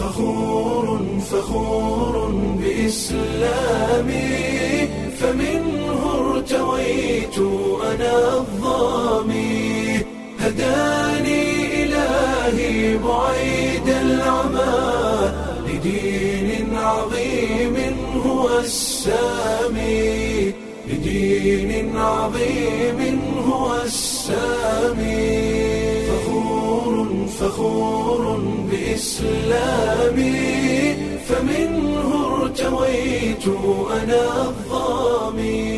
فخور فخور بإسلامي فمنه ارتويت أنا الظامي هداني إلهي بعيد العمى لدين عظيم هو السامي لدين عظيم هو السامي فخور فخور بإسلامي فمنه ارتويت أنا الظامي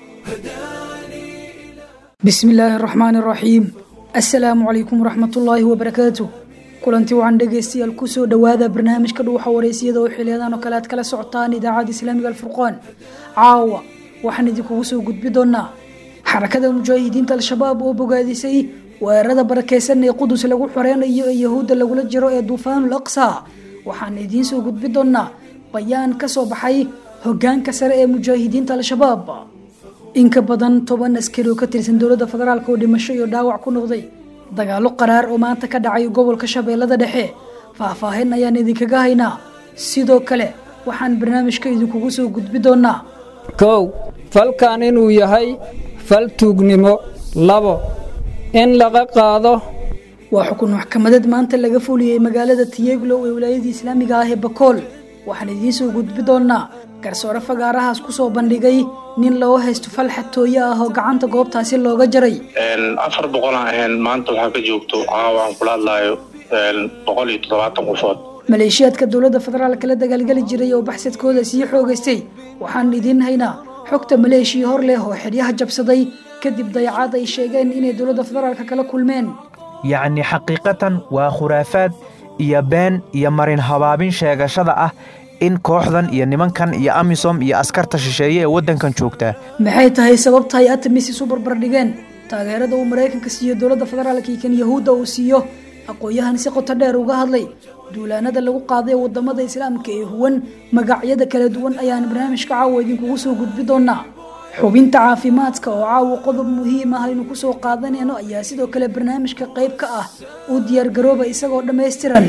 هداني bismi illaahi araxmaan araxiim assalaamu calaykum waraxmatullaahi wabarakaatu kulanti waxaan dhegaystayaal kusoo dhowaada barnaamijka dhuuxa wareysiyada oo xiliyadan oo kale aad kala socotaan idaacadda islaamiga alfurqaan caawa waxaan idinkugu soo gudbi doonaa xarakada mujaahidiinta al-shabaab oo bogaadisay weerarada barakeysan ee qudus lagu xoreynayo ee yahuudda lagula jiro ee duufaanul aqsa waxaan idiin soo gudbi doonaa bayaan ka soo baxay hogaanka sare ee mujaahidiinta al-shabaab in ka badan toban askari oo ka tirsan dowladda federaalk oo dhimasho iyo dhaawac ku noqday dagaalo qaraar oo maanta ka dhacay gobolka shabeellada dhexe faahfaahin ayaan idinkaga haynaa sidoo kale waxaan barnaamijka idinkugu soo gudbi doonaa kow falkan inuu yahay fal tuugnimo labo in laga qaado waa xukun maxkamadeed maanta laga fuliyey magaalada tiyeglow ee wilaayadii islaamiga ah ee bakool waxaan idiin soo gudbi doonaa garsoore fagaarahaas kusoo bandhigay nin loo haysto fal xatooye ah oo gacanta goobtaasi looga jaray afar boqolaan ahayn maanta waxaa ka joogto caawa aan kula hadlaayo boqol iyo toddobaatan qofood maleeshiyaadka dowladda federaalka la dagaalgeli jiray oo baxsadkooda sii xoogaystay waxaan idiin haynaa xogta maleeshiya hor leh oo xidhyaha jabsaday kadib dayacaad ay sheegeen inay dowladda federaalka kala kulmeen yacni xaqiiqatan waa khuraafaad iyo been iyo marin habaabin sheegashada ah in kooxdan iyo nimankan iyo amisom iyo askarta shisheeye ee waddankan joogtaa maxay tahay sababta ay atamis isu barbardhigeen taageerada uu maraykanka siiyo dowladda federaalka iyo kan yahuudda uu siiyo aqoon-yahan si qoto dheer uga hadlay duulaanada lagu qaaday wadamada islaamka ee huwan magacyada kala duwan ayaan barnaamijka caawa idinkugu soo gudbi doonaa xubinta caafimaadka oo caawa qodob muhiim ah aynu kusoo qaadanayno ayaa sidoo kale barnaamijka qayb ka ah u diyaargarooba isagoo dhammaystiran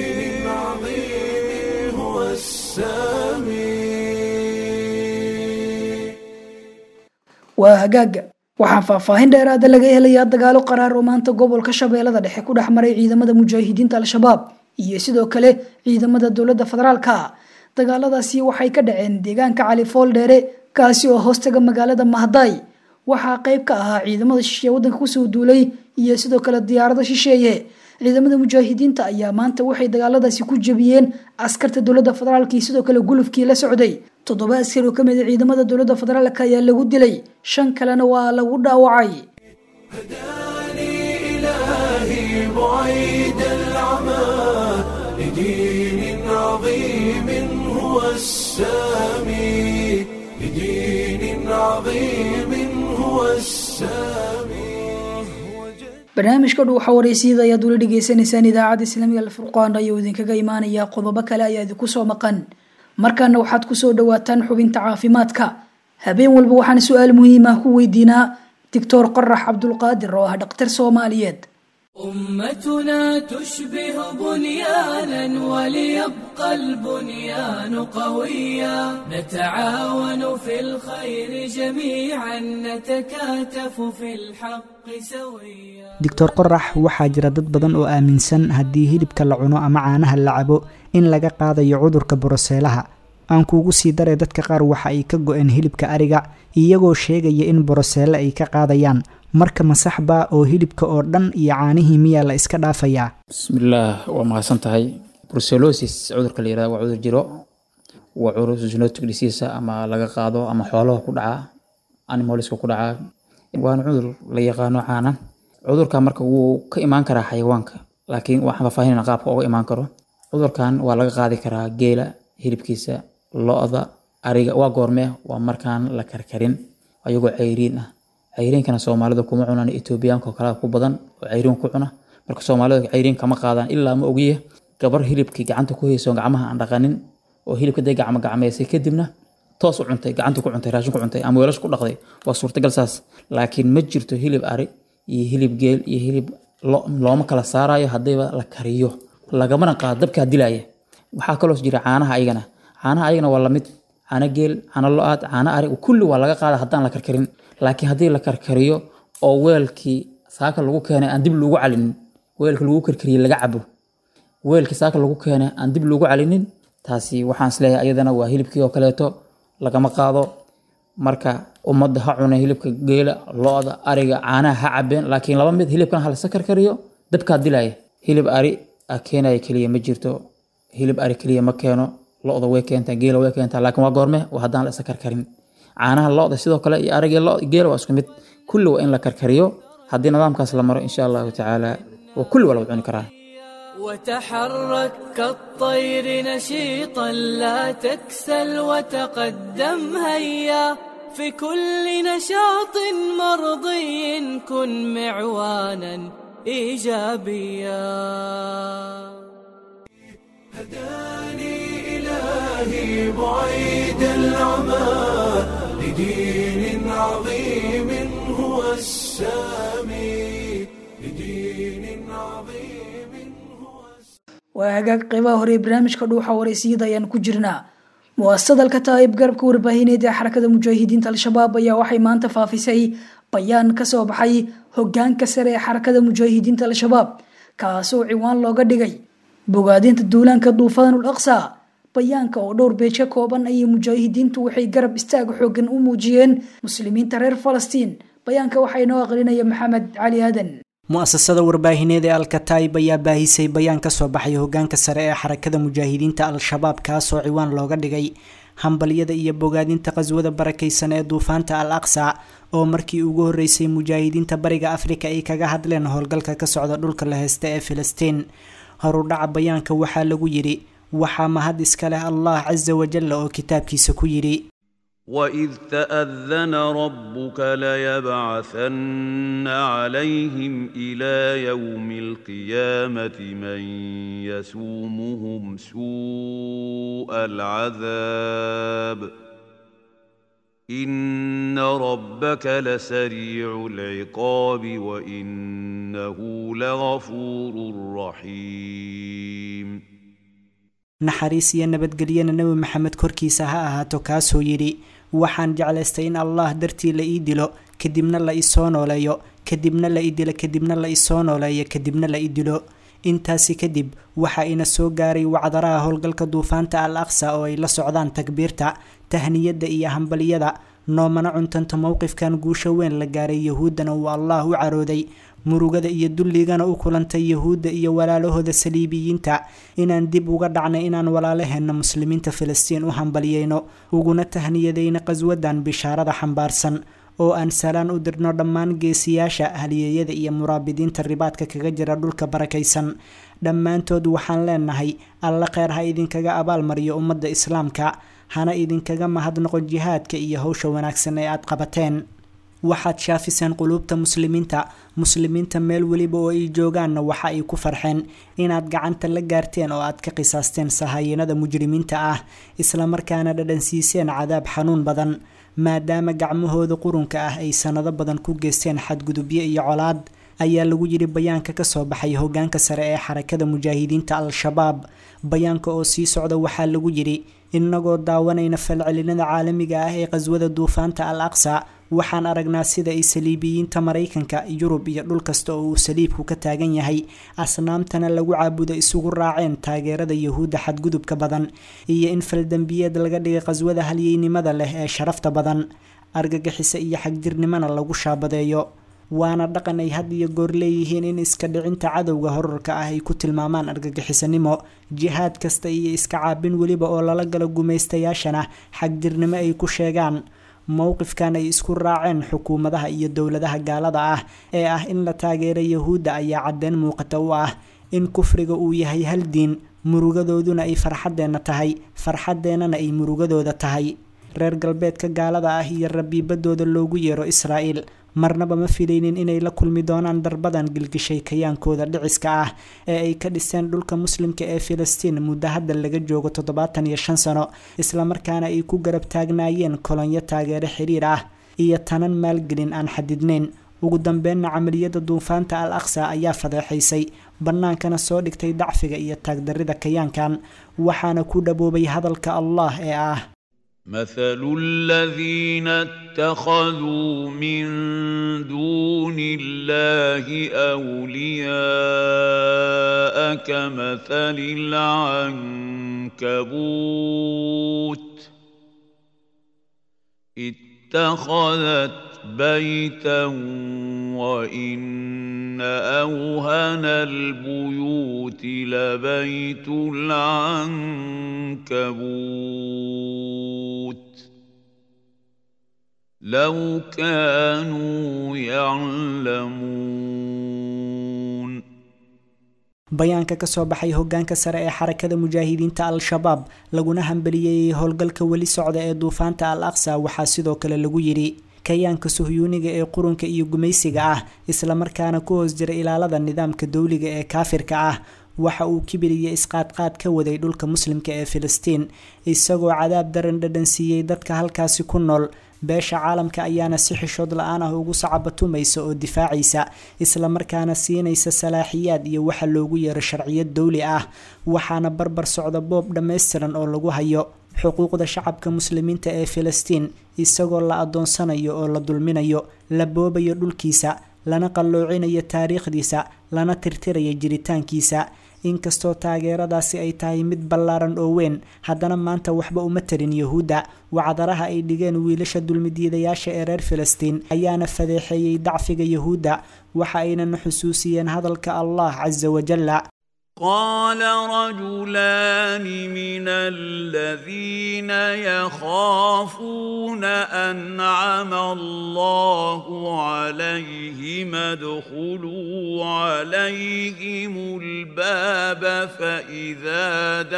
عظيم هو السامي waa hagaaga waxaa faahfaahin dheeraada laga helayaa dagaalo qaraar oo maanta gobolka shabeellada dhexe ku dhex maray ciidamada mujaahidiinta al-shabaab iyo sidoo kale ciidamada dowladda federaalka dagaaladaasi waxay ka dhaceen deegaanka cali fool dheere kaasi oo hoostaga magaalada mahday waxaa qayb ka ahaa ciidamada shisheeye waddanka kusoo duulay iyo sidoo kale diyaarado shisheeye ciidamada mujaahidiinta ayaa maanta waxay dagaaladaasi ku jebiyeen askarta dowladda federaalk iyo sidoo kale gulufkii la socday toddoba askari oo ka mid a ciidamada dowladda federaalk ayaa lagu dilay shan kalena waa lagu dhaawacay هداني إلهي بعيد العمى لدين عظيم هو السامي لدين عظيم هو السامي barnaamijka dhuuxa wareysiyada ayaad ula dhegeysaneysaan idaacadda islaamiga alfurqaan ayuu idinkaga imaanaya qodobo kale ayaa idinku soo maqan markaana waxaad kusoo dhawaataan xubinta caafimaadka habeen walba waxaan su-aal muhiim ah ku weydiinaa doctor qorax cabdulqaadir oo ah dhakhtar soomaaliyeed أمتنا تشبه بنيانا وليبقى البنيان قويا نتعاون في الخير جميعا نتكاتف في الحق سويا doctor qorax waxaa jira dad badan oo aaminsan haddii hilibka la cuno ama caanaha la cabo in laga qaadayo cudurka boroseelaha aan kuugu sii daray dadka qaar waxa ay ka go-een hilibka ariga iyagoo sheegaya in boroseele ay ka qaadayaan marka masaxba oo hilibka oo dhan iyo caanihii miyaa la iska dhaafayaa bismillaah waa mahadsan tahay brucellosis cudurka la yirahdo waa cudur jiro waa cudur zoonotic disease ama laga qaado ama xoolaha ku dhaca animalska ku dhaca waana cudur la yaqaano caana cudurka marka wuu ka imaan karaa xayawaanka laakiin waxaan faahfaahinayna qaabka uga imaan karo cudurkan waa laga qaadi karaa geela hilibkiisa lo-da ariga waa goormee waa markaan la karkarin ayagoo cayriin ah cayriinkana soomaalida kuma cunaan etoobiyaanka oo kale ku badan oo cayriin ku cuna marka soomaalida cayriin kama qaadaan ilaa ma ogiye gabar hilibkii gacanta ku hayso gacmaha aan dhaqanin oo hilibka day gacmo gacmeysay kadibna toos u cuntay gacanta ku cuntay raashin ku cuntay ama weelash ku dhaqday waa suurtagal saas laakiin ma jirto hilib ari iyo hilib geel iyo hilib lo- looma kala saarayo haddayba la kariyo lagamana qaado dabkaa dilaya waxaa kaloo jira caanaha ayagana caanaha ayagana waa lamid caano geel caano lo-aad caano ari kulli waa laga qaada haddaan la karkarin laakiin haddii la karkariyo oo weelkii saaka lagu keenay aan dib loogu calinin weelka lagu karkariyey laga cabo weelkii saaka lagu keenay aan dib loogu calinin taasi waxaan isleeyahay ayadana waa hilibkii oo kaleeto lagama qaado marka ummadda ha cunay hilibka geela lo-da ariga caanaha ha cabeen laakiin laba mid hilibkan ha lasa karkariyo dabkaa dilaya hilib ari a keenaya keliya ma jirto hilib ari keliya ma keeno lo-da way keentaa geela way keentaa laakiin waa goorme waa haddaan la isa karkarin caanaha lo-da sidoo kale iyo ariga lo geela waa isku mid kulli waa in la karkariyo haddii nidaamkaas la maro insha allahu tacaala waa kulli waa lagu cuni karaa وتحرك كالطير نشيطا لا تكسل وتقدم هيا في كل نشاط مرضي كن معوانا ايجابيا هداني إلهي بعيد العمى لدين عظيم هو السامي لدين عظيم هو waa hagaag qeybaha hore ee barnaamijka dhuuxa wareysiyada ayaan ku jirnaa muasadalka taayib garabka warbaahineed ee xarakada mujaahidiinta al-shabaab ayaa waxay maanta faafisay bayaan kasoo baxay hogaanka sare ee xarakada mujaahidiinta al-shabaab kaasoo ciwaan looga dhigay bogaadinta duulaanka duufaanul aqsa bayaanka oo dhowr beej ka kooban ayay mujaahidiintu waxay garab istaag xoogan u muujiyeen muslimiinta reer falastiin bayaanka waxaa inoo aqrinaya maxamed cali aadan mu-asasada warbaahineed ee alkataib ayaa baahisay bayaan kasoo baxay hogaanka sare ee xarakada mujaahidiinta al-shabaab kaasoo ciwaan looga dhigay hambalyada iyo bogaadinta qaswada barakaysan ee duufaanta al aqsa oo markii ugu horeysay mujaahidiinta bariga afrika ay kaga hadleen howlgalka ka socda dhulka la heysta ee filistiin horudhaca bayaanka waxaa lagu yidhi waxaa mahad iska leh allah casa wajalla oo kitaabkiisa ku yidhi واذ تاذن ربك ليبعثن عليهم الى يوم القيامه من يسومهم سوء العذاب ان ربك لسريع العقاب وانه لغفور رحيم naxariis iyo nabadgelyana nebi maxamed korkiisa ha ahaato kaasoo yidhi waxaan jeclaystay in allah dartii la ii dilo kadibna la isoo nooleeyo kadibna la i dilo kadibna la isoo nooleeyo kadibna la i dilo intaasi kadib waxaa ina soo gaaray wacdaraha howlgalka duufaanta al aqsa oo ay la socdaan takbiirta tahniyadda iyo hambaliyada noomana cuntanta mowqifkan guusho weyn la gaaray yahuuddana uu allah u carooday murugada iyo dulligana u kulantay yahuudda iyo walaalahooda saliibiyiinta inaan dib uga dhacnay inaan walaalaheenna muslimiinta filistiin u hambaliyeyno uguna tahniyadayna qaswadan bishaarada xambaarsan oo aan salaan u dirno dhammaan geesiyaasha haliyeeyada iyo muraabidiinta ribaadka kaga jira dhulka barakaysan dhammaantood waxaan leenahay alla kheyr ha idinkaga abaalmariyo ummadda islaamka hana idinkaga mahadnoqo jihaadka iyo howsha wanaagsan ee aad qabateen waxaad shaafiseen quluubta muslimiinta muslimiinta meel weliba oo ay joogaanna waxa ay ku farxeen inaad gacanta la gaarteen oo aad ka qisaasteen sahaayinada mujrimiinta ah islamarkaana dhadhansiiseen cadaab xanuun badan maadaama gacmahooda qurunka ah ay sanado badan ku geysteen xadgudubyo iyo colaad ayaa lagu yidhi bayaanka kasoo baxay hogaanka sare ee xarakada mujaahidiinta al-shabaab bayaanka oo sii socda waxaa lagu yidhi inagoo daawanayna falcelinada caalamiga ah ee qaswada duufaanta al aqsa waxaan aragnaa sida ay saliibiyiinta maraykanka yurub iyo dhul kasta oo uu saliibku ka taagan yahay asnaamtana lagu caabudo isugu raaceen taageerada yahuudda xadgudubka badan iyo in faldembiyeed laga dhigay qaswada halyeynimada leh ee sharafta badan argagixisa iyo xagjirnimona lagu shaabadeeyo waana dhaqan ay had iyo goor leeyihiin in iska dhicinta cadowga horarka ah ay ku tilmaamaan argagixisanimo jihaad kasta iyo iska caabin weliba oo lala galo gumaystayaashana xagjirnimo ay ku sheegaan mowqifkan ay isku raaceen xukuumadaha iyo dowladaha gaalada ah ee ah in la taageero yahuudda ayaa caddeyn muuqata u ah in kufriga uu yahay hal diin murugadooduna ay farxaddeenna tahay farxaddeennana ay murugadooda tahay reer galbeedka gaalada ah iyo rabiibadooda loogu yeero israa'iil marnaba ma filaynin inay la kulmi doonaan darbadan gilgishay kayaankooda dhiciska ah ee ay ka dhiseen dhulka muslimka ee filistiin muddo hadda laga joogo toddobaatan iyo shan sano islamarkaana ay ku garab taagnaayeen kolonyo taageero xiriir ah iyo tanan maalgelin aan xadidnayn ugu dambeynna camaliyadda duufaanta al aqsa ayaa fadeexaysay bannaankana soo dhigtay dacfiga iyo taagdarrida kayaankan waxaana ku dhaboobay hadalka allah ee ah مثل الذين اتخذوا من دون الله أولياء كمثل العنكبوت اتخذت بيتا وإن أوهن البيوت لبيت العنكبوت لو كانوا يعلمون bayaanka ka soo baxay hogaanka sare ee xarakada mujaahidiinta al-shabaab laguna hambaliyeeyey howlgalka weli socda ee duufaanta al aqsa waxaa sidoo kale lagu yidhi kayaanka suhyuuniga ee qurunka iyo gumaysiga ah islamarkaana ku hoos jira ilaalada nidaamka dowliga ee kaafirka ah waxa uu kibir iyo isqaadqaad ka waday dhulka muslimka ee filistiin isagoo cadaab daran dhadhan siiyey dadka halkaasi ku nool beesha caalamka ayaana si xishood la-aan ah ugu sacabatumaysa oo difaacaysa islamarkaana siinaysa salaaxiyaad iyo waxa loogu yeero sharciyad dowli ah waxaana barbar socda boob dhammaystiran oo lagu hayo xuquuqda shacabka muslimiinta ee filistiin isagoo la adoonsanayo oo la dulminayo la boobayo dhulkiisa lana qalloocinayo taariikhdiisa lana tirtirayo jiritaankiisa inkastoo taageeradaasi ay tahay mid ballaaran oo weyn haddana maanta waxba uma tarin yuhuudda wacdaraha ay dhigeen wiilasha dulmidiidayaasha ee reer filistiin ayaana fadeexeeyey dacfiga yuhuudda waxa aynana xusuusiyeen hadalka allah casa wajalla قال رجلان من الذين يخافون أنعم الله عليهم ادخلوا عليهم الباب فإذا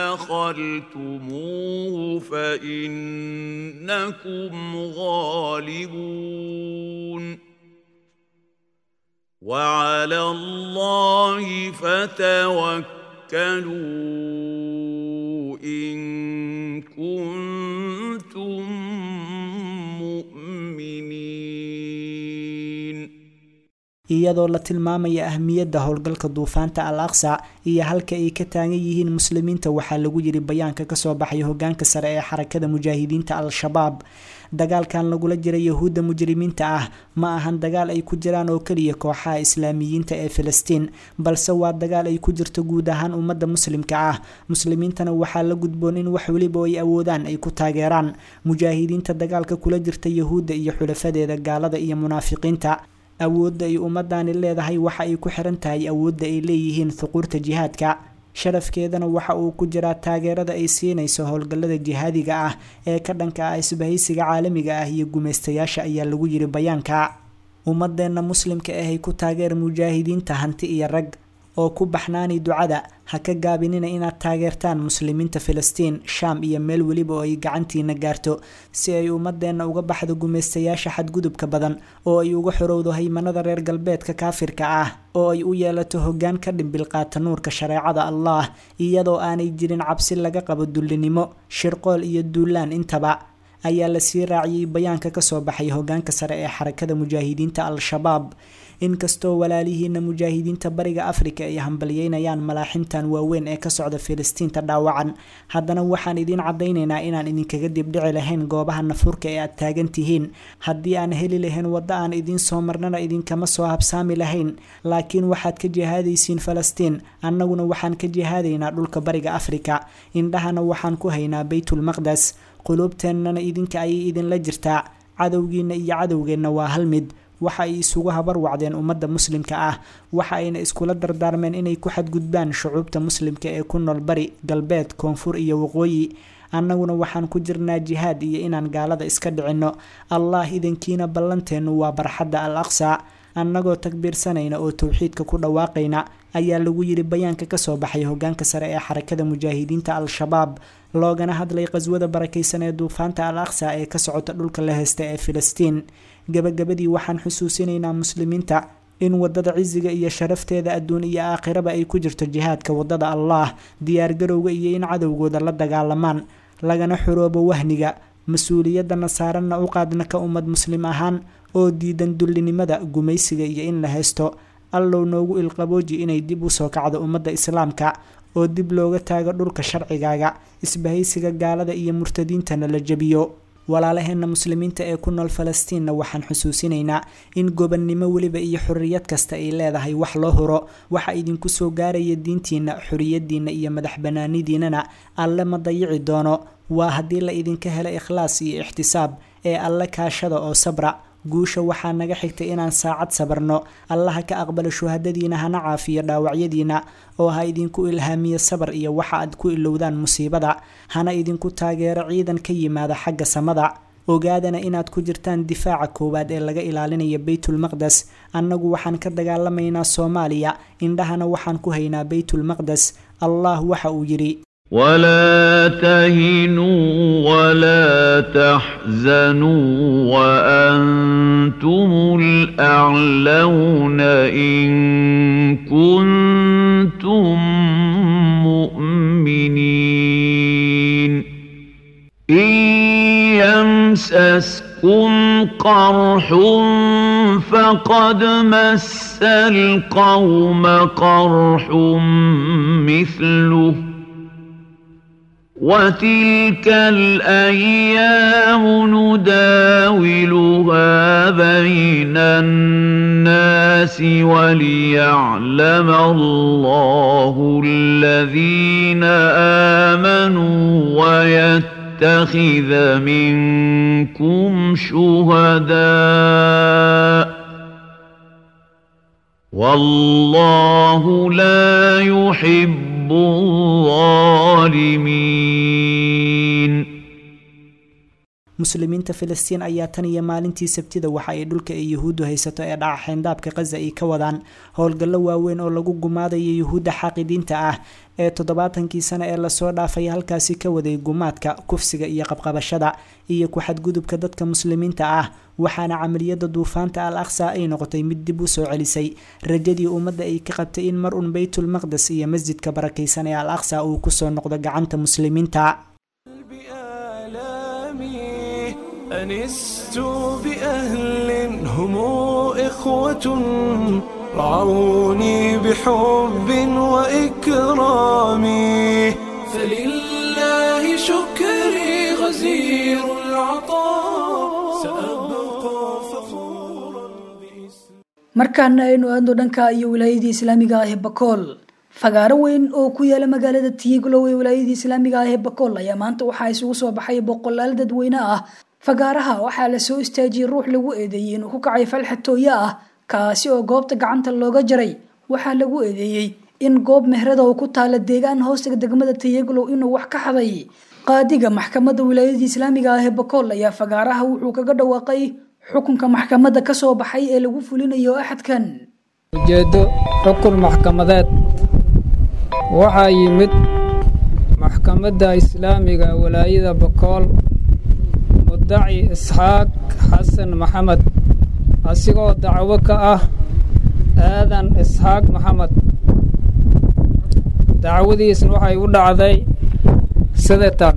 دخلتموه فإنكم غالبون وعلى الله فتوكلوا إن كنتم مؤمنين iyadoo la tilmaamaya ahmiyadda howlgalka duufaanta al aqsa iyo halka ay ka taagan yihiin muslimiinta waxaa lagu yiri bayaanka kasoo baxay hogaanka sare ee xarakada mujaahidiinta al-shabaab dagaalkan lagula jira yahuudda mujrimiinta ah ma ahan dagaal ay ku jiraan oo keliya kooxaha islaamiyiinta ee filistiin balse waa dagaal ay ku jirto guud ahaan ummadda muslimka ah muslimiintana waxaa la gudboon in wax weliba ay awoodaan ay ku taageeraan mujaahidiinta dagaalka kula jirta yahuudda iyo xulafadeeda gaalada iyo munaafiqiinta awoodda ay ummadani leedahay waxa ay ku xiran tahay awoodda ay leeyihiin thuquurta jihaadka sharafkeedana waxa uu ku jiraa taageerada ay siinayso howlgallada jihaadiga ah ee ka dhanka ah isbahaysiga caalamiga ah iyo gumaystayaasha ayaa lagu yiri bayaanka ummadeenna muslimka ahay ku taageer mujaahidiinta hanti iyo rag oo ku baxnaani ducada ha ka gaabinina inaad taageertaan muslimiinta filistiin shaam iyo meel weliba oo ay gacantiina gaarto si ay ummadeenna uga baxdo gumaystayaasha xadgudubka badan oo ay uga xorowdo haymanada reer galbeedka kaafirka ah oo ay u yeelato hoggaan ka dhimbil qaata nuurka shareecada allah iyadoo aanay jirin cabsi laga qabo dullinimo shirqool iyo duulaan intaba ayaa lasii raaciyey bayaanka kasoo baxay hogaanka sare ee xarakada mujaahidiinta al-shabaab inkastoo walaalihiina mujaahidiinta bariga afrika ay hambalyeynayaan malaaximtan waaweyn ee ka socda filistiinta dhaawacan haddana waxaan idiin cadaynaynaa inaan idinkaga dibdhici lahayn goobaha nafurka ee aad taagan tihiin haddii aan heli lahayn waddo aan idiin soo marnana idinkama soo habsaami lahayn laakiin waxaad ka jihaadaysiin falastiin annaguna waxaan ka jihaadaynaa dhulka bariga afrika indhahana waxaan ku haynaa baytulmaqdes quluubteennana idinka ayay idinla jirtaa cadowgiina iyo cadowgeenna waa hal mid waxa ay isugu habar wacdeen ummadda muslimka ah waxa ayna iskula dardaarmeen inay ku xadgudbaan shucuubta muslimka ee ku nool bari galbeed koonfur iyo waqooyi annaguna waxaan ku jirnaa jihaad iyo inaan gaalada iska dhicinno allah idankiina ballanteennu waa barxadda al aqsa annagoo takbiirsanayna oo towxiidka ku dhawaaqayna ayaa lagu yiri bayaanka kasoo baxay hogaanka sare ee xarakada mujaahidiinta al-shabaab loogana hadlay qaswada barakaysan ee duufaanta al aqsa ee ka socota dhulka la heysta ee filistiin gabagabadii waxaan xusuusinaynaa muslimiinta in wadada cisiga iyo sharafteeda adduun iyo aakhiraba ay ku jirto jihaadka wadada allah diyaargarowga iyo in cadowgooda la dagaalamaan lagana xoroobo wahniga mas-uuliyadana saaranna u qaadna ka ummad muslim ahaan oo diidan dullinimada gumaysiga iyo in la haysto allow noogu ilqabooji inay dib u soo kacdo ummadda islaamka oo dib looga taago dhulka sharcigaaga isbahaysiga gaalada iyo murtadiintana la jebiyo walaalaheenna muslimiinta ee ku nool falastiinna waxaan xusuusinaynaa in gobannimo weliba iyo xorriyad kasta ay leedahay wax loo huro waxa idinku soo gaaraya diintiinna xorriyadiinna iyo madax bannaanidiinana alle ma dayici doono waa haddii la idinka helo ikhlaas iyo ixtisaab ee alle kaashada oo sabra guusha waxaa naga xigtay inaan saacad sabarno allaha ka aqbalo shuhadadiina hana caafiyo dhaawacyadiina oo ha idinku ilhaamiyo sabar iyo waxa aad ku ilowdaan musiibada hana idinku taageero ciidan ka yimaada xagga samada ogaadana inaad ku jirtaan difaaca koowaad ee laga ilaalinayo baytulmaqdes annagu waxaan ka dagaalamaynaa soomaaliya indhahana waxaan ku haynaa baytulmaqdes allah waxa uu yidhi ولا تهنوا ولا تحزنوا وأنتم الأعلون إن كنتم مؤمنين إن يمسسكم قرح فقد مس القوم قرح مثله وتلك الأيام نداولها بين الناس وليعلم الله الذين آمنوا ويتخذ منكم شهداء والله لا يحب الظالمين muslimiinta filistiin ayaa tan iyo maalintii sabtida waxa ay dhulka ay yuhuuddu haysato ee dhaca xeyndaabka khaza ay ka wadaan howlgallo waaweyn oo lagu gumaadayo yuhuudda xaaqidiinta ah ee toddobaatankii sane ee lasoo dhaafay halkaasi ka waday gumaadka kufsiga iyo qabqabashada iyo ku-xadgudubka dadka muslimiinta ah waxaana camaliyada duufaanta al aqsa ay noqotay mid dib u soo celisay rajadii ummadda ay ka qabtay in mar un baytulmaqdes iyo masjidka barakaysan ee al aqsa uu kusoo noqdo gacanta muslimiinta أنست بأهل هم إخوة رعوني بحب وإكرام فلله شكري غزير العطاء سأبقى فخورا بإسلام markaana aynu aadno dhanka iyo wilaayadii islaamiga ah ee bakool fagaaro weyn oo ku yaala magaalada tiyiglow ee wilaayadii islaamiga ah ee bakool ayaa maanta waxaa isugu soo baxay boqolaal dadweyne ah fagaaraha waxaa lasoo istaajiyey ruux lagu eedeeyey inuu ku kacay falxatooye ah kaasi oo goobta gacanta looga jaray waxaa lagu eedeeyey in goob mehrada oo ku taala deegaan hoostaga degmada tiyaglow inuu wax ka xaday qaadiga maxkamadda wilaayadii islaamiga ah ee bakool ayaa fagaaraha wuxuu kaga dhawaaqay xukunka maxkamadda ka soo baxay ee lagu fulinayo axadkan ujeeddo xukun maxkamadeed waxaa yimid maxkamadda islaamiga walaayada bakool mudaci isxaaq xasan maxamed asigoo dacwo ka ah aadan isxaaq maxamed dacwadiisna waxay u dhacday sideetan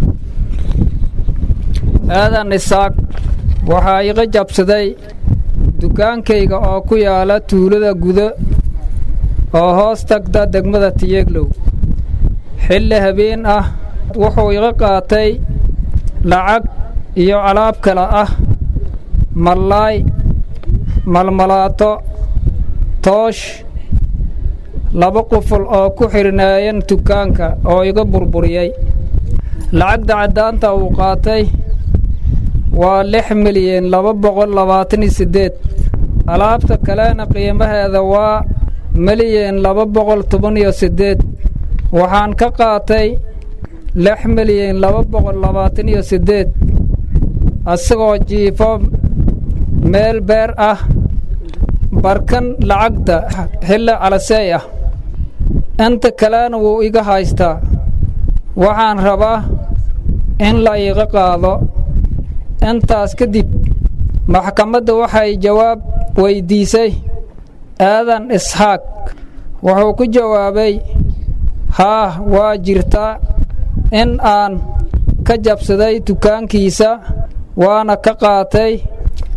aadan isxaaq waxaa iga jabsaday dukaankayga oo ku yaala tuulada gudo oo hoos tagta degmada tiyeglow xilli habeen ah wuxuu iga qaatay lacag iyo alaab kale ah mallaay malmalaato toosh laba quful oo ku xirnaayan dukaanka oo iga burburiyey lacagda caddaanta uu qaatay waa lix milyan laba boqol labaatan iyo siddeed alaabta kalena qiimaheeda waa milyan laba boqol toban iyo siddeed waxaan ka qaatay lix milyan laba boqol labaatan iyo siddeed asagoo jiifo meel beer ah barkan lacagta xilli calaseey ah inta kalena wuu iga haystaa waxaan rabaa in la iiga qaado intaas kadib maxkamadda waxay jawaab weyddiisay aadan isxaaq wuxuu ku jawaabay haah waa jirtaa in aan ka jabsaday dukaankiisa waana ka qaatay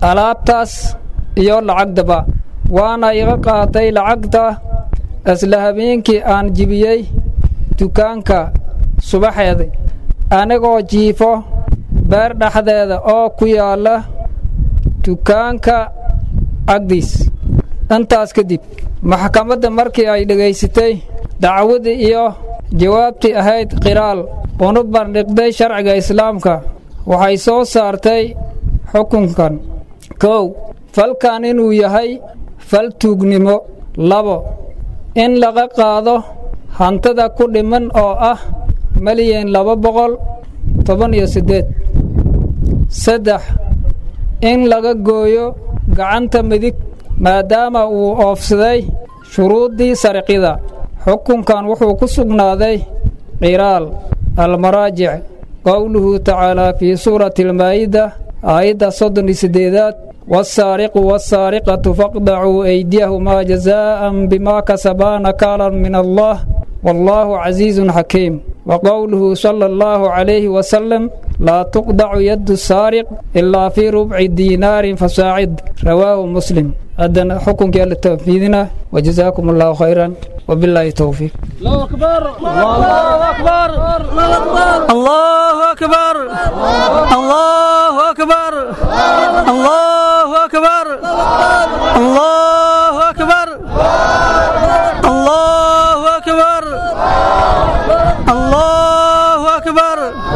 alaabtaas iyo lacagdaba waana iga qaatay lacagta isla habeenkii aan jibiyey dukaanka subaxeeda anigoo jiifo beer dhexdeeda oo ku yaalla dukaanka agdiis intaas kadib maxkamadda markii ay dhegaysatay dacwadii iyo jawaabtii ahayd qiraal una bandhigday sharciga islaamka waxay soo saartay xukunkan kow falkan inuu yahay fal tuugnimo labo in laga qaado hantada ku dhiman oo ah malyan laba boqol toban iyo siddeed saddex in laga gooyo gacanta midig maadaama uu oofsaday shuruuddii sarqida xukunkan wuxuu ku sugnaaday qiraal almaraajic qowluhu tacaalaa fii suurati almaa'ida aayadda soddon iyo siddeedaad والسارق والسارقة فاقطعوا أيديهما جزاء بما كسبا نكالا من الله والله عزيز حكيم وقوله صلى الله عليه وسلم لا تقطع يد السارق إلا في ربع دينار فساعد رواه مسلم أدنى حكم كيال التنفيذنا وجزاكم الله خيرا وبالله التوفيق الله أكبر الله أكبر الله أكبر الله أكبر الله أكبر الله أكبر الله أكبر الله أكبر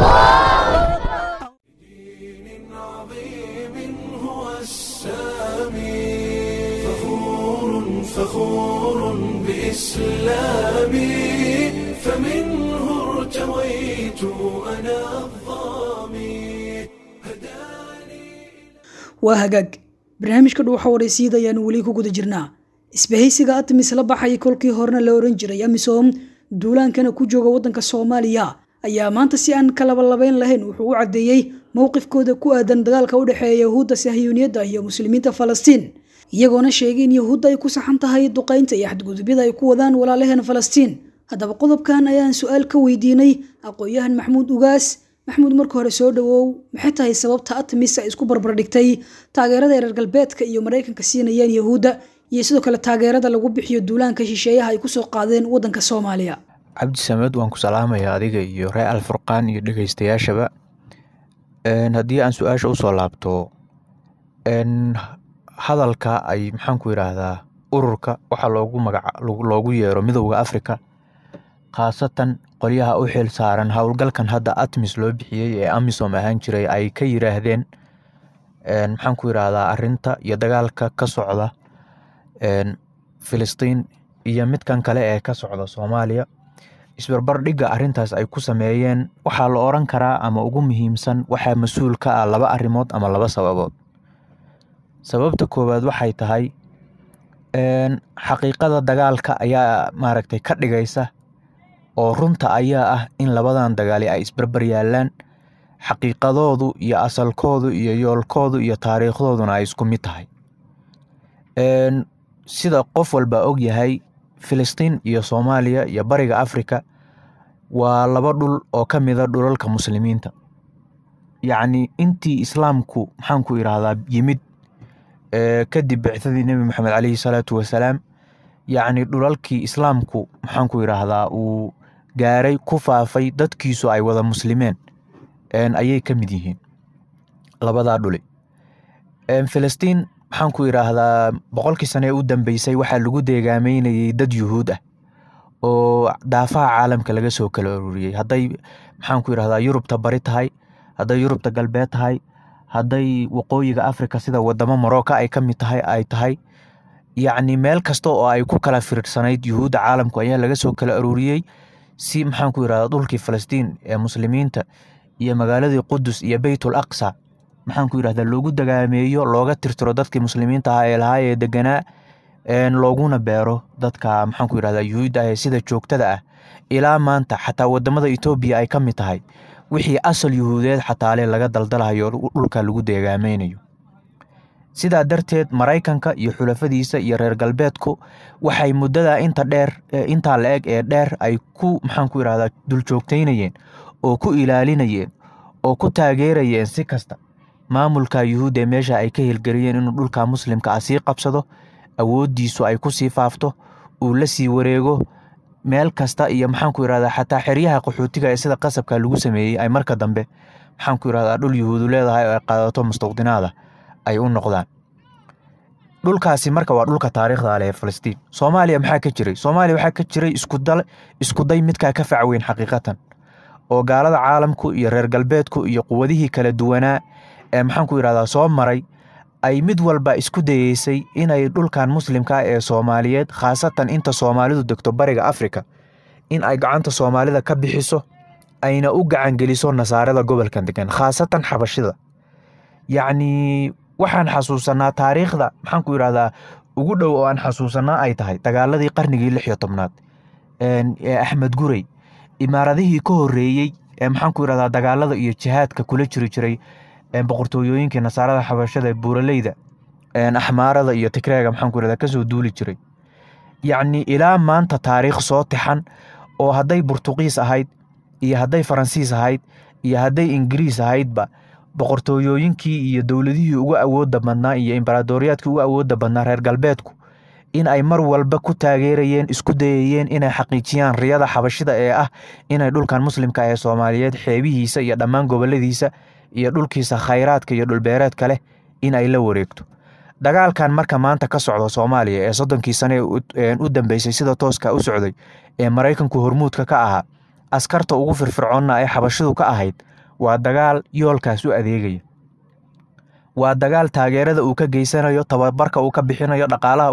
فخور فخور بإسلامي فمنه ارتويت أنا الظامي waa hagaag barnaamijka dhuuxa waraysiida ayaanu weli ku guda jirnaa isbahaysiga atmis la baxay kolkii horena la oran jiray amisom duulaankana ku jooga waddanka soomaaliya ayaa maanta si aan kalabalabayn lahayn wuxuu u caddeeyey mowqifkooda ku aadan dagaalka u dhexeeya yahuudda sahyuuniyadda iyo muslimiinta falastiin iyagoona sheegay in yahuudda ay ku saxan tahay duqaynta iyo xadgudubyada ay ku wadaan walaalaheen falastiin haddaba qodobkan ayaan su-aal ka weydiinay aqoon-yahan maxamuud ugaas maxamuud marka hore soo dhawow maxay tahay sababta atmis ay isku barbardhigtay taageerada reer galbeedka iyo maraykanka siinayeen yahuudda iyo sidoo kale taageerada lagu bixiyo duulaanka shisheeyaha ay kusoo qaadeen waddanka soomaaliya cabdi samed waan ku salaamayaa adiga iyo ree alfurqaan iyo dhegeystayaashaba haddii aan su-aasha usoo laabto hadalka ay maxaan ku yidhaahdaa ururka waxaa loogu magaca loogu yeero midowda afrika khaasatan qolyaha u xil saaran howlgalkan hadda atmis loo bixiyey ee amisom ahaan jiray ay ka yiraahdeen maxaan ku yidhaahdaa arinta iyo dagaalka ka socda filistiin iyo midkan kale ee ka socda soomaaliya isbarbardhigga arintaas ay ku sameeyeen waxaa la oran karaa ama ugu muhiimsan waxaa mas-uul ka ah laba arrimood ama laba sababood sababta koowaad waxay tahay xaqiiqada dagaalka ayaa maaragtay ka dhigaysa oo runta ayaa ah in labadan dagaali ay isbarbar yaalaan xaqiiqadoodu iyo asalkoodu iyo yoolkoodu iyo taariikhdooduna ay isku mid tahay sida qof walba og yahay filistiin iyo soomaaliya iyo bariga afrika waa laba dhul oo ka mida dhulalka muslimiinta yacni intii islaamku maxaan ku idhaahdaa yimid kadib bicdadii nebi moxamed caleyhi salaatu wasalaam yacni dhulalkii islaamku maxaan ku idhaahdaa uu gaaray ku faafay dadkiisu ay wada muslimeen ayay ka mid yihiin labadaa dhuli filistiin maxaan ku idhaahdaa boqolkii sane ee u dambeysay waxaa lagu deegaameynayay dad yuhuud ah oo daafaha caalamka laga soo kala ururiyey hadday maxaan ku idhahdaa yurubta bari tahay hadday yurubta galbeed tahay hadday waqooyiga afrika sida wadamo marocca ay ka mid tahay ay tahay yacni meel kasta oo ay ku kala fiirsanayd yuhuudda caalamku ayaa laga soo kala aruuriyey si maxaan ku yidhahdaa dhulkii falastiin ee muslimiinta iyo magaaladii qudus iyo beytul aqsa maxaan ku yidhahdaa loogu dagaameeyo looga tirtiro dadkii muslimiinta ahaa ee lahaa ee deganaa looguna beero dadka maxaan ku yidhahdaa yuhuudda ah ee sida joogtada ah ilaa maanta xataa wadamada etoobiya ay ka mid tahay wixii asal yuhuudeed xataale laga daldalahayo dhulka lagu deegaameynayo sidaa darteed maraykanka iyo xulafadiisa iyo reer galbeedku waxay muddada inta dheer intaa la eg ee dheer ay ku maxaan ku yidhahdaa duljoogteynayeen oo ku ilaalinayeen oo ku taageerayeen si kasta maamulka yuhuudda ee meesha ay ka hirgeliyeen inuu dhulka muslimka ah sii qabsado awooddiisu ay ku sii faafto uu la sii wareego meel kasta iyo maxaanku yidhahdaa xataa xeryaha qaxootiga ee sida qasabka lagu sameeyey ay marka dambe maxaanku yidhahdaa dhul yuhuudu leedahay oo ay qaadato mustaqdinaada ay u noqdaan dhulkaasi marka waa dhulka taariikhda leh ee falastiin soomaaliya maxaa ka jiray soomaaliya waxaa ka jiray iskudal iskuday midkaa ka fac weyn xaqiiqatan oo gaalada caalamku iyo reer galbeedku iyo quwadihii kala duwanaa ee maxaanku yidhahdaa soo maray ay mid walba isku dayeysay inay dhulkan muslimka ee soomaaliyeed khaasatan inta soomaalidu degto bariga afrika in ay gacanta soomaalida ka bixiso ayna u gacangeliso nasaarada gobolkan degan khaasatan xabashida yacnii waxaan xasuusanaa taariikhda maxaanku yidhahdaa ugu dhow oo aan xasuusanaa ay tahay dagaaladii qarnigii lix iyo tobnaad ee axmed gurey imaaradihii ka horreeyey ee maxaanku yidhahdaa dagaalada iyo jihaadka kula jiri jiray boqortooyooyinkii nasaarada xabashada buuraleyda axmaarada iyo tigreega maxaanku yidhahdaa kasoo duuli jiray yacni ilaa maanta taariikh soo tixan oo hadday burtuqiis ahayd iyo hadday faransiis ahayd iyo hadday ingiriis ahaydba boqortooyooyinkii iyo dowladihii ugu awoodda badnaa iyo imbaraadoriyaadkii ugu awoodda badnaa reer galbeedku in ay mar walba ku taageerayeen isku dayayeen inay xaqiijiyaan riyada xabashida ee ah inay dhulkan muslimka ee soomaaliyeed xeebihiisa iyo dhammaan goboladiisa iyo dhulkiisa khayraadka iyo dhulbeereedka leh in ay la wareegto dagaalkan marka maanta ka socda soomaaliya ee soddonkii sane u dambeysay sida tooska u socday ee maraykanku hormuudka ka ahaa askarta ugu firfircoonna ee xabashidu ka ahayd waa dagaal yoolkaas u adeegaya waa dagaal taageerada uu ka geysanayo tababarka uu ka bixinayo dhaqaalaha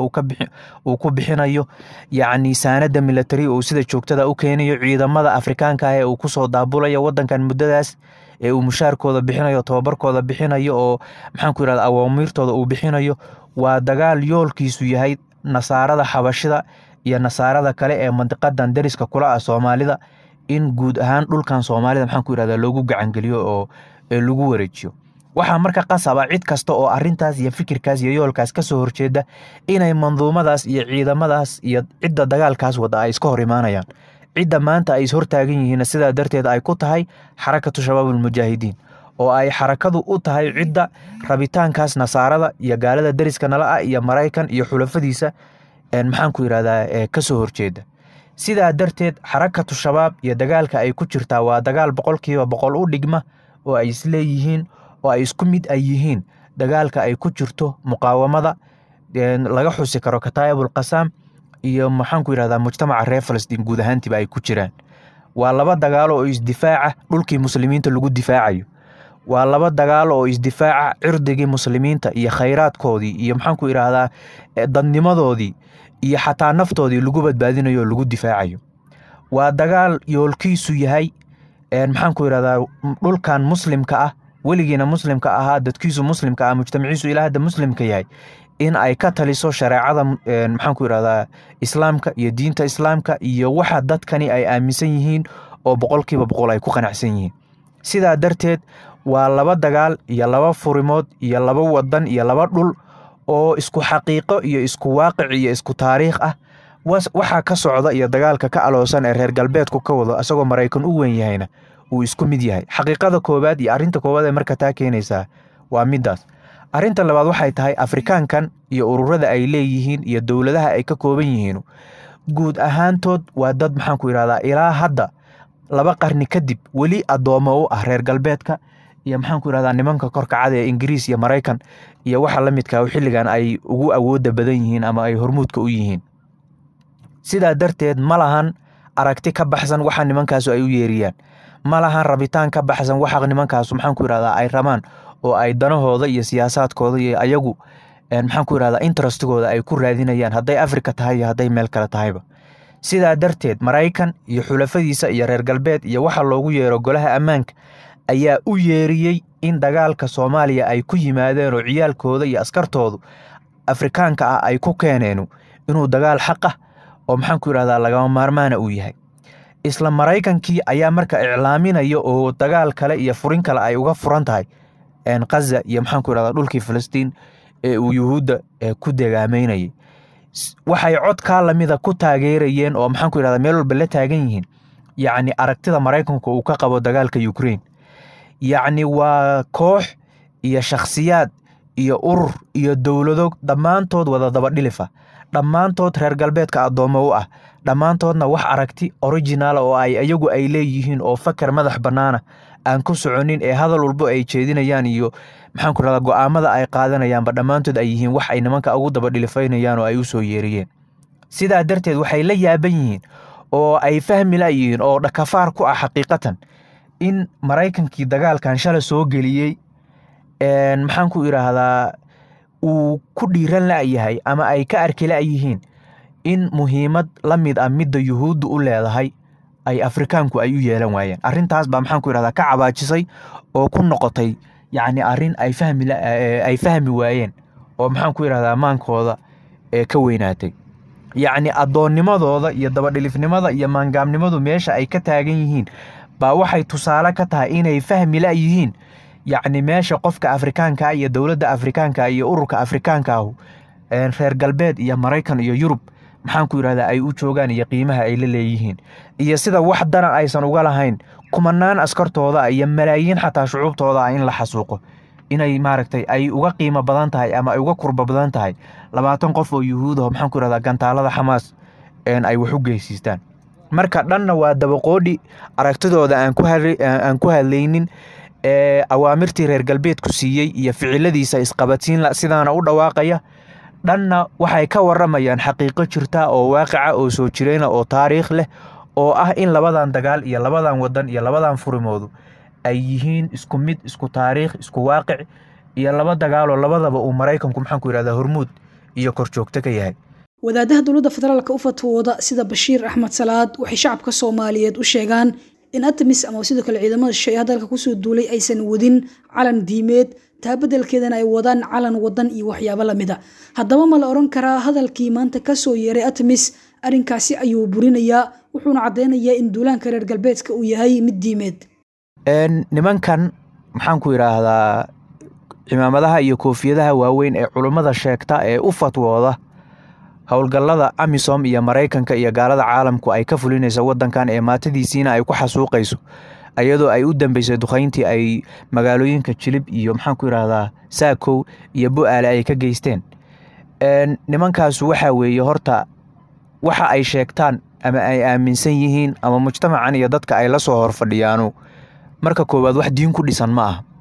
uu ku bixinayo yacni saanada milatari uu sida joogtada u keenayo ciidamada afrikaanka ah ee uu kusoo daabulayo wadankan muddadaas ee uu mushaarkooda bixinayo tababarkooda bixinayo oo maxaanku yidhahda awaamiirtooda uu bixinayo waa dagaal yoolkiisu yahay nasaarada xabashida iyo nasaarada kale ee mandiqadan dariska kula ah soomaalida in guud ahaan dhulkan soomaalida maxaanku yidhahda loogu gacangeliyo oo lagu wareejiyo waxaa marka qasaba cid kasta oo arintaas iyo fikirkaas iyo yoolkaas kasoo horjeeda inay manduumadaas iyo ciidamadaas iyo cidda dagaalkaas wada ay iska hor imaanayaan cidda maanta ay ishortaagan yihiin sidaa darteed ay ku tahay xarakatu shabaabulmujaahidiin oo ay xarakadu u tahay cidda rabitaankaas nasaarada iyo gaalada deriska nala ah iyo maraykan iyo xulafadiisa maxaanku yidhahdaa kasoo horjeeda sidaa darteed xarakatu shabaab iyo dagaalka ay ku jirtaa waa dagaal boqolkiiba boqol u dhigma oo ay isleeyihiin oo ay isku mid ay yihiin dagaalka ay ku jirto muqaawamada laga xusi karo kataayabul qasaam iyo maxaanku yidhahdaa mujtamaca reer falastiin guud ahaantiiba ay ku jiraan waa laba dagaalo oo isdifaaca dhulkii muslimiinta lagu difaacayo waa laba dagaalo oo isdifaaca cirdigii muslimiinta iyo khayraadkoodii iyo maxaanku yidhaahdaa dadnimadoodii iyo xataa naftoodii lagu badbaadinayo oo lagu difaacayo waa dagaal yoolkiisu yahay maxaanku yidhahdaa dhulkan muslimka ah weligiina muslimka ahaa dadkiisu muslimka ah mujtamaciisu ilaa hadda muslimka yahay in ay ka taliso shareecada maxaanku yidhahdaa islaamka iyo diinta islaamka iyo waxa dadkani ay aaminsan yihiin oo boqolkiiba boqol ay ku qanacsan yihiin sidaa darteed waa laba dagaal iyo laba furimood iyo laba wadan iyo laba dhul oo isku xaqiiqo iyo isku waaqic iyo isku taariikh ah waxaa ka socda iyo dagaalka ka aloosan ee reer galbeedku ka wado isagoo maraykan u weyn yahayna uu isku mid yahay xaqiiqada koowaad iyo arrinta koowaad ee marka taa keenaysaa waa midaas arrinta labaad waxay tahay afrikaankan iyo ururada ay leeyihiin iyo dowladaha ay ka kooban yihiin guud ahaantood waa dad maxaanku yidhahdaa ilaa hadda laba qarni kadib weli addoommo u ah reer galbeedka iyo maxaanku yidhahdaa nimanka korkacada ee ingiriis iyo maraykan iyo waxa la midka xilligan ay ugu awooda badan yihiin ama ay hormuudka u yihiin sidaa darteed ma lahan aragti ka baxsan waxa nimankaasu ay u yeeriyaan ma lahan rabitaan ka baxsan waxa nimankaasu maxaanku yidhahdaa ay rabaan oo ay danahooda iyo siyaasaadkooda iyo ayagu maxaanku yidhahdaa interestigooda ay ku raadinayaan hadday afrika tahay iyo hadday meel kale tahayba sidaa darteed maraykan iyo xulafadiisa iyo reer galbeed iyo waxa loogu yeero golaha ammaanka ayaa u yeeriyey in dagaalka soomaaliya ay ku yimaadeen oo ciyaalkooda iyo askartoodu afrikaanka ah ay ku keeneen inuu dagaal xaq ah oo maxaanku yidhahdaa lagama maarmaana uu yahay isla maraykankii ayaa marka iclaaminaya oo dagaal kale iyo furin kale ay uga furan tahay kaza iyo maxaanku yidhahdaa dhulkii filistiin ee uu yuhuudda ku degaameynayay waxay codkaa lamida ku taageerayeen oo maxaanku yidhahdaa meel walba la taagan yihiin yacni aragtida maraykanku uu ka qabo dagaalka ukraine yacni waa koox iyo shakhsiyaad iyo urur iyo dowlado dhammaantood wada dabadhilifa dhammaantood reer galbeedka addoommo u ah dhammaantoodna wax aragti originala oo ay iyagu ay leeyihiin oo fakar madax bannaana aan ku soconin ee hadal walbo ay jeedinayaan iyo maxaan ku rahdaa go'aamada ay qaadanayaanba dhammaantood ay yihiin wax ay nimanka ugu dabadhilifaynayaan oo ay u soo yeeriyeen sidaa darteed waxay la yaaban yihiin oo ay fahmi layihiin oo dhakafaar ku ah xaqiiqatan in maraykankii dagaalkan shala soo geliyey maxaan ku idhaahdaa uu ku dhiiran la'yahay ama ay ka arki la'yihiin in muhiimad la mid ah midda yuhuuddu u leedahay ay afrikaanku ay u yeelan waayeen arrintaas baa maxaan ku idhahdaa ka cabaajisay oo ku noqotay yacni arrin ay fahmi ay fahmi waayeen oo maxaan ku idhahdaa maankooda ee ka weynaatay yacni addoonnimadooda iyo dabadhilifnimada iyo maangaamnimadu meesha ay ka taagan yihiin baa waxay tusaale ka tahay inay fahmi la'yihiin yacni meesha qofka afrikaanka iyo dowladda afrikaanka iyo ururka afrikaanka ahu reer galbeed iyo maraykan iyo yurub maxaan ku yidhahdaa ay u joogaan iyo qiimaha ay la leeyihiin iyo sida wax dana aysan uga lahayn kumanaan askartooda iyo malaayiin xataa shucuubtooda ah in la xasuuqo inay maaragtay ay uga qiimo badan tahay ama ay uga kurba badan tahay labaatan qof oo yuhuudaho maxaan ku yidhahdaa gantaalada xamaas ay wax u geysiistaan marka dhanna waa dabaqoodhi aragtidooda aan ku hadlaynin ee awaamirtii reer galbeedku siiyey iyo ficiladiisa isqabadsiin sidaana u dhawaaqaya dhanna waxay ka waramayaan xaqiiqo jirta oo waaqica oo soo jireyna oo taariikh leh oo ah in labadan dagaal iyo labadan wadan iyo labadan furimoodu ay yihiin isku mid isku taariikh isku waaqic iyo laba dagaaloo labadaba uu maraykanku maxaan ku yidhahdaa hormuud iyo korjoogto ka yahay wadaadaha dowladda federaalka u fatwooda sida bashiir axmed salaad waxay shacabka soomaaliyeed u sheegaan in atamis ama sidoo kale ciidamada shisheeye hadalka kusoo duulay aysan wadin calan diimeed taa beddelkeedana ay wadaan calan wadan iyo waxyaabo lamid a haddaba ma la odhan karaa hadalkii maanta kasoo yeeray atamis arrinkaasi ayuu burinayaa wuxuuna caddeynayaa in duulaanka reer galbeedka uu yahay mid diimeed nimankan maxaan ku idhaahdaa cimaamadaha iyo koofiyadaha waaweyn ee culummada sheegta ee u fatwooda howlgallada amisom iyo maraykanka iyo gaalada caalamku ay ka fulinayso wadankan ee maatadiisiina ay ku xasuuqayso ayadoo ay u dambeysay duqayntii ay magaalooyinka jilib iyo maxaan ku idhaahdaa saakow iyo bu-aale ay ka geysteen nimankaasu waxaa weeye horta waxa ay sheegtaan ama ay aaminsan yihiin ama mujtamacan iyo dadka ay la soo horfadhiyaanu marka koowaad wax diin ku dhisan ma aha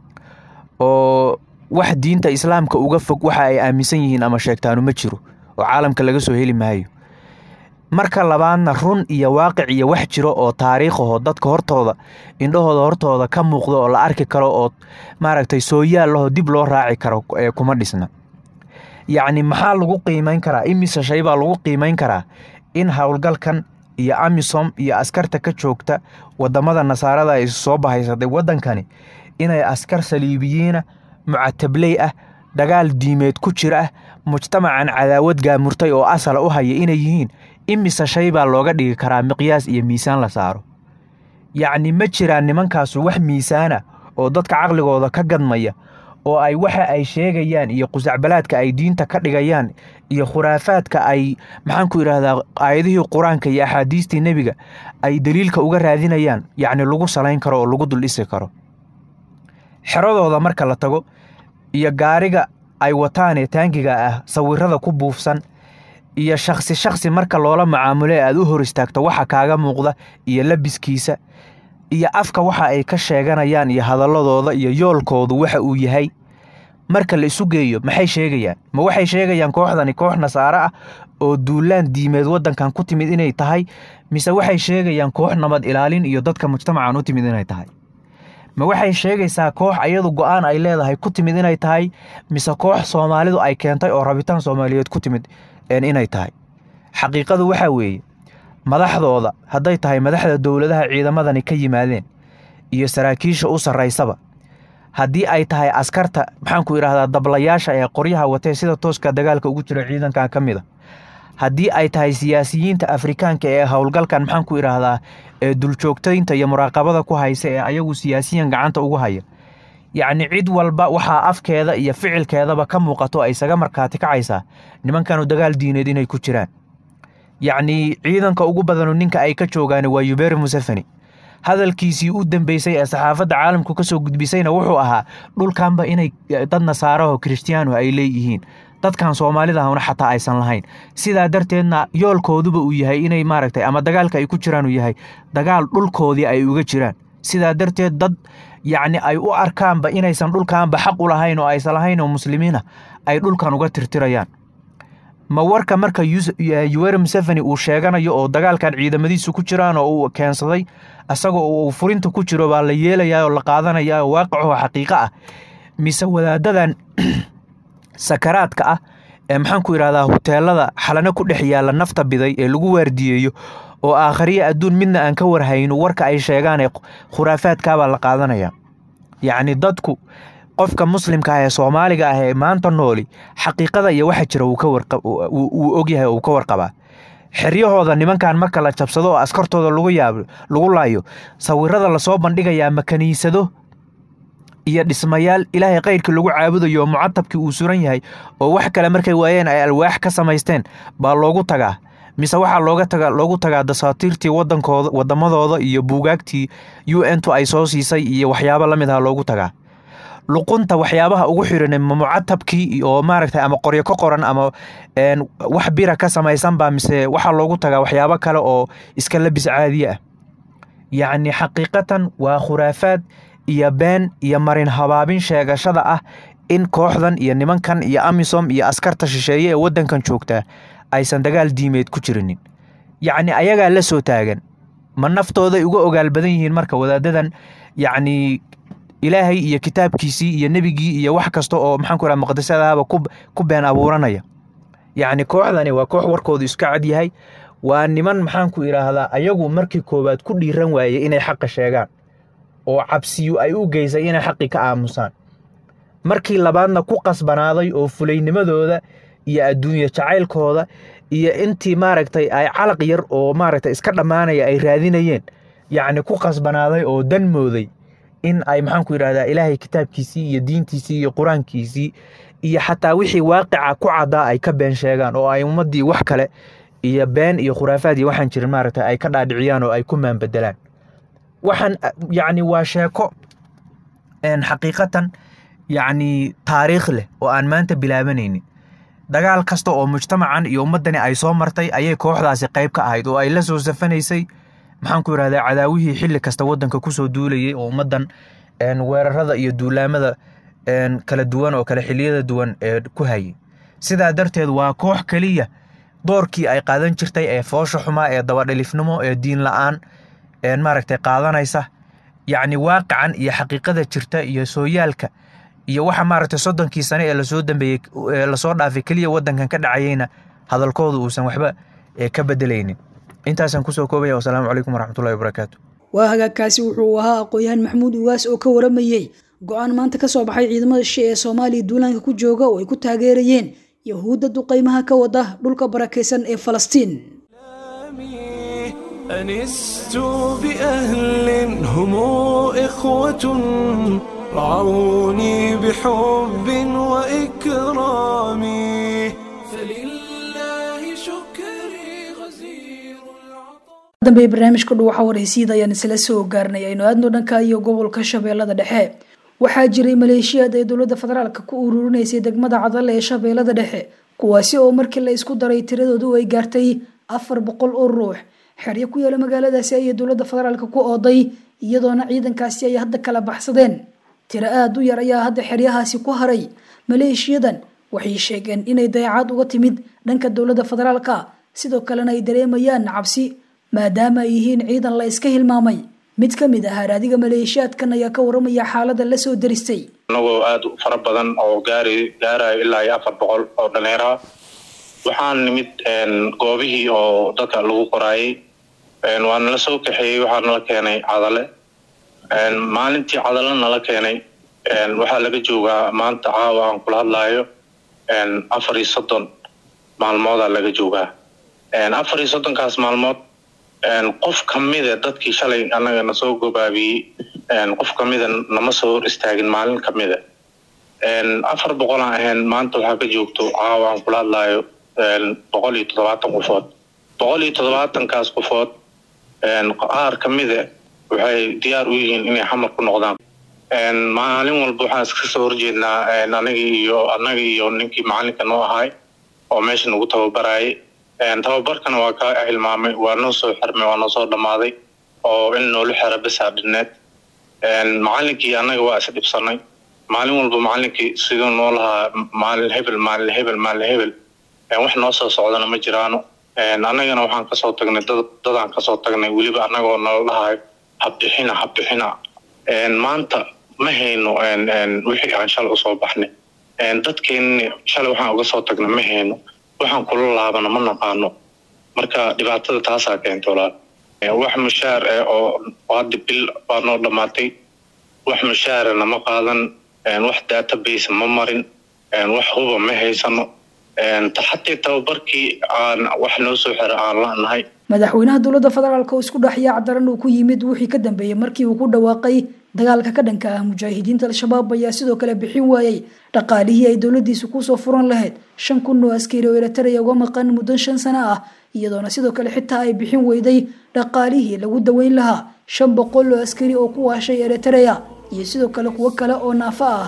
oo wax diinta islaamka uga fog waxa ay aaminsan yihiin ama sheegtaanu ma jiro oo caalamka laga soo heli maayo marka labaadna run iyo waaqic iyo wax jiro oo taariikhaho dadka hortooda indhahooda hortooda ka muuqda oo la arki karo oo maaragtay sooyaal laho dib loo raaci karo ee kuma dhisna yacni maxaa lagu qiimayn karaa imise shay baa lagu qiimayn karaa in howlgalkan iyo amisom iyo askarta ka joogta wadamada nasaarada ay soo bahaysaday wadankani inay askar saliibiyiina mucatabley ah dagaal diimeed ku jira ah mujtamacan cadaawad gaamurtay oo asala u haya inay yihiin imise shay baa looga dhigi karaa miqyaas iyo miisaan la saaro yacni ma jiraan nimankaasu wax miisaana oo dadka caqligooda ka gadmaya oo ay waxa ay sheegayaan iyo qusacbalaadka ay diinta ka dhigayaan iyo khuraafaadka ay maxaan ku idhaahdaa aayadihii qur-aanka iyo axaadiistii nebiga ay daliilka uga raadinayaan yacni lagu salayn karo oo lagu dul dhisi karo xeradooda marka la tago iyo gaariga ay wataanee taangiga ah sawirada ku buufsan iyo shakhsi shakhsi marka loola macaamulo ee aad u hor istaagto waxa kaaga muuqda iyo labiskiisa iyo afka waxa ay ka sheeganayaan iyo hadalladooda iyo yoolkoodu waxa uu yahay marka la isu geeyo maxay sheegayaan ma waxay sheegayaan kooxdani koox nasaare ah oo duulaan diimeed waddankan ku timid inay tahay mise waxay sheegayaan koox nabad ilaalin iyo dadka mujtamacan u timid inay tahay ma waxay sheegaysaa koox ayadu go'aan ay leedahay ku timid inay tahay mise koox soomaalidu ay keentay oo rabitaan soomaaliyeed ku timid inay tahay xaqiiqadu waxaa weeye madaxdooda hadday tahay madaxda dowladaha ciidamadani ka yimaadeen iyo saraakiisha u sarraysaba haddii ay tahay askarta maxaan ku idhaahdaa dablayaasha ee qoryaha watee sida tooska dagaalka ugu jira ciidankan ka mid a haddii ay tahay siyaasiyiinta afrikaanka ee howlgalkan maxaan ku idhaahdaa ee duljoogtaynta iyo muraaqabada ku haysa ee ayagu siyaasiyan gacanta ugu haya yacni cid walba waxaa afkeeda iyo ficilkeedaba ka muuqato ay isaga markaati kacaysaa nimankanu dagaal diineed inay ku jiraan yacnii ciidanka ugu badanu ninka ay ka joogaan waa yuberi museveni hadalkiisii u dambeysay ee saxaafadda caalamku kasoo gudbisayna wuxuu ahaa dhulkanba inay dad nasaaraho kirishtiyaanu ay leeyihiin dadkan soomaalida ahuna xataa aysan lahayn sidaa darteedna yoolkooduba uu yahay inay maaragtay ama dagaalka ay ku jiraan uu yahay dagaal dhulkoodii ay uga jiraan sidaa darteed dad yacni ay u arkaanba inaysan dhulkaanba xaq u lahayn oo aysan lahayn oo muslimiina ay dhulkan uga tirtirayaan ma warka marka yuweri museveni uu sheeganayo oo dagaalkan ciidamadiisu ku jiraan oo uu keensaday isagoo uu furinta ku jiro baa la yeelayaa oo la qaadanayaa oo waaqicoo xaqiiqo ah mise wadaadadan sakaraadka ah ee maxaan ku idhahdaa huteelada xalano ku dhex yaalla nafta biday ee lagu waardiyeeyo oo aakhariya adduun midna aan ka warhayno warka ay sheegaan ee khuraafaadkaabaa la qaadanaya yacni dadku qofka muslimka ah ee soomaaliga ah ee maanta nooli xaqiiqada iyo waxa jira wuu ogyahay oo uu ka warqabaa xeryahooda nimankan marka la jabsado oo askartooda lagu yaabo lagu laayo sawirada lasoo bandhigayaa ma kaniisado iyo dhismayaal ilaahay kayrkii lagu caabudayo oo mucatabkii uu suran yahay oo wax kale markay waayeen ay alwaax ka samaysteen baa loogu tagaa mise waxaa looga taga loogu tagaa dasaatiirtii wadankooda wadamadooda iyo buugaagtii u n tu ay soo siisay iyo waxyaabo la mid aha loogu tagaa luqunta waxyaabaha ugu xiran ma mucatabkii oo maaragtay ama qoryo ka qoran ama wax bira ka samaysanba mise waxaa loogu tagaa waxyaabo kale oo iska labis caadiye ah yacni xaqiiqatan waa khuraafaad iyo been iyo marin habaabin sheegashada ah in kooxdan iyo nimankan iyo amisom iyo askarta shisheeye ee waddankan joogtaa aysan dagaal diimeed ku jirinin yacni ayagaa la soo taagan ma naftooday uga ogaal badan yihiin marka wadaadadan yacni ilaahay iyo kitaabkiisii iyo nebigii iyo wax kasta oo maxaan ku raha muqadasadaaba ku been abuuranaya yacni kooxdani waa koox warkoodu iska cad yahay waa niman maxaanku idhaahdaa ayagu markii koowaad ku dhiiran waaye inay xaqa sheegaan oo cabsiyu ay u geysay inay xaqii ka aamusaan markii labaadna ku qasbanaaday oo fulaynimadooda iyo adduunye jacaylkooda iyo intii maaragtay ay calaq yar oo maaragtay iska dhammaanaya ay raadinayeen yacni ku qasbanaaday oo dan mooday in ay maxaanku yidhahdaa ilaahay kitaabkiisii iyo diintiisii iyo qur-aankiisii iyo xataa wixii waaqica ku caddaa ay ka been sheegaan oo ay ummaddii wax kale iyo been iyo khuraafaad iyo waxaan jirin maaragtay ay ka dhaadhiciyaan oo ay ku maanbedelaan waxaan yacni waa sheeko xaqiiqatan yacni taariikh leh oo aan maanta bilaabanaynin dagaal kasta oo mujtamacan iyo ummaddani ay soo martay ayay kooxdaasi qayb ka ahayd oo ay la soo safanaysay maxaanku yidhahdaa cadaawihii xilli kasta waddanka kusoo duulayay oo ummaddan weerarada iyo duulaamada kala duwan oo kale xilliyada duwan ee ku hayay sidaa darteed waa koox keliya doorkii ay qaadan jirtay ee foosha xumaa ee dabadhelifnimo ee diin la-aan maaragtay qaadanaysa yacni waaqican iyo xaqiiqada jirta iyo sooyaalka iyo waxa maaragtay soddonkii sane ee lasoo dambeeyey ee lasoo dhaafay keliya waddankan ka dhacayeyna hadalkooda uusan waxba ka bedelaynin intaasaan kusoo koobaya wasalaamu calaykum waraxmatullahi wabarakaatu waa hagaagkaasi wuxuu ahaa aqoon-yahan maxamuud ugaas oo ka waramayey go-aan maanta ka soo baxay ciidamada shishe ee soomaaliya duulaanka ku jooga oo ay ku taageerayeen yahuudda duqaymaha ka wada dhulka barakaysan ee falastiin أنست بأهل هم إخوة رعوني بحب وإكرام فلله شكري غزير dambe barnaamijka dhuwaxa waraysiida ayaan isla soo gaarnay aynu aadno dhanka iyo gobolka shabeellada dhexe waxaa jiray maleeshiyaad ay dowladda federaalka ku ururinaysay degmada cadale ee shabeellada dhexe kuwaasi oo markii la isku daray tiradoodu ay gaartay afar boqol oo ruux xeryo ku yaala magaaladaasi ayay dowladda federaalka ku ooday iyadoona ciidankaasi ay hadda kala baxsadeen tiro aada u yar ayaa hadda xeryahaasi ku haray maleeshiyadan waxay sheegeen inay dayacaad uga timid dhanka dowladda federaalka sidoo kalena ay dareemayaan cabsi maadaama ay yihiin ciidan la iska hilmaamay mid ka mid ah haraadiga maleeshiyaadkan ayaa ka waramaya xaalada la soo daristay anagoo aada u fara badan oo gaari gaarayo ilaa iyo afar boqol oo dhallinyara waxaan nimid goobihii oo dadka lagu qoraayay waa nala soo kaxeeyey waxaa nala keenay cadale maalintii cadale nala keenay waxaa laga joogaa maanta caawa aan kula hadlaayo afar iyo soddon maalmoodaa laga joogaa afar iyo soddonkaas maalmood qof kamida dadkii shalay annaga na soo gobaabiyey qof kamida nama soo hor istaagin maalin kamida afar boqolaan ahayn maanta waxaa ka joogto caawa aan kula hadlaayo boqol iyo toddobaatan qofood boqol iyo toddobaatankaas qofood qaar kamida waxay diyaar u yihiin inay xamar ku noqdaan maalin walba waxaan iska soo horjeednaa anagii iyo anagii iyo ninkii macalinka noo ahay oo meesha nagu tababarayay tababarkana waa ka hilmaamay waa noo soo xirmay waa noo soo dhammaaday oo in noola xera besaa dhineed macalinkii annaga waa isdhibsanay maalin walba macalinkii siduu noo lahaa maalin hebel maalin hebel maalin hebel wax noo soo socdana ma jiraano annagana waxaan kasoo tagnay dadaan kasoo tagnay weliba annagoo nala dhahayo habbixina habbixina maanta ma hayno wixii aan shalay usoo baxnay dadkeenni shalay waxaan uga soo tagnay ma hayno waxaan kula laabana ma naqaano marka dhibaatada taasaa keenta walaal wax mushaar eh oo hadda bil baa noo dhammaatay wax mushaarana ma qaadan wax database ma marin wax huba ma haysano xatii tababarkii aan wax noo soo xira aan lanahay madaxweynaha dowladda federaalk oo isku dhaxyaa daran uu ku yimid wixii ka dambeeyey markii uu ku dhawaaqay dagaalka ka dhanka ah mujaahidiinta al-shabaab ayaa sidoo kale bixin waayey dhaqaalihii ay dowladiisu kusoo furan lahayd shan kun oo askari oo eritrea uga maqan muddo shan sano ah iyadoona sidoo kale xitaa ay bixin weyday dhaqaalihii lagu daweyn lahaa shan boqol oo askari oo ku waashay eritrea iyo sidoo kale kuwo kale oo naafo ah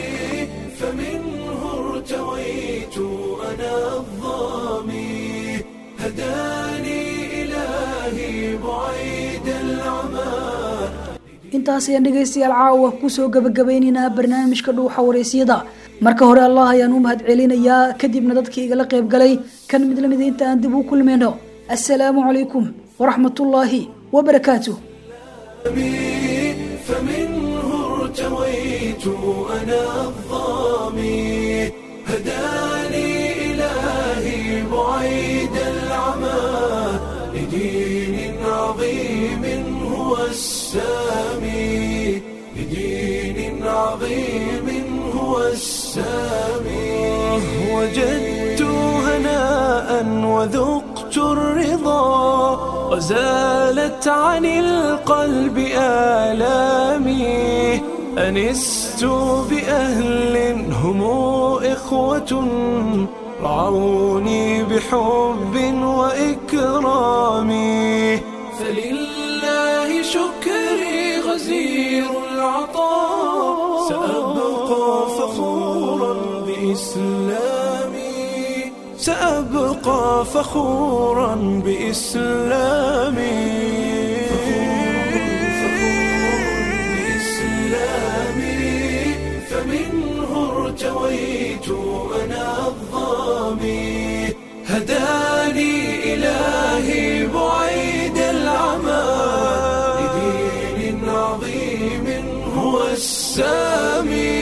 فمنه ارتويت أنا الظامي هداني إلهي بعيد العمى intaas ayaan dhegaystayaal caawa kusoo gabagabaynaynaa barnaamijka dhuuxa waraysyada marka hore allah ayaan u mahad celinayaa kadibna dadkii igala qayb galay kan mid lamida inta aan dib u kulmayno assalaamu calaykum waraxmatullaahi wabarakaatuh فمنه ارتويت أنا الظامي هداني إلهي بعيد العمى لدين عظيم هو السامي لدين عظيم هو السامي وجدت هناء وذقت الرضا وزالت عن القلب آلامي أنست بأهل هم إخوة رعوني بحب وإكرام فلله شكري غزير العطاء سأبقى فخورا بإسلامي سأبقى فخورا بإسلامي بإسلامي فمنه ارتويت أنا الظامي هداني إلهي بعيد العمى لدين عظيم هو السامي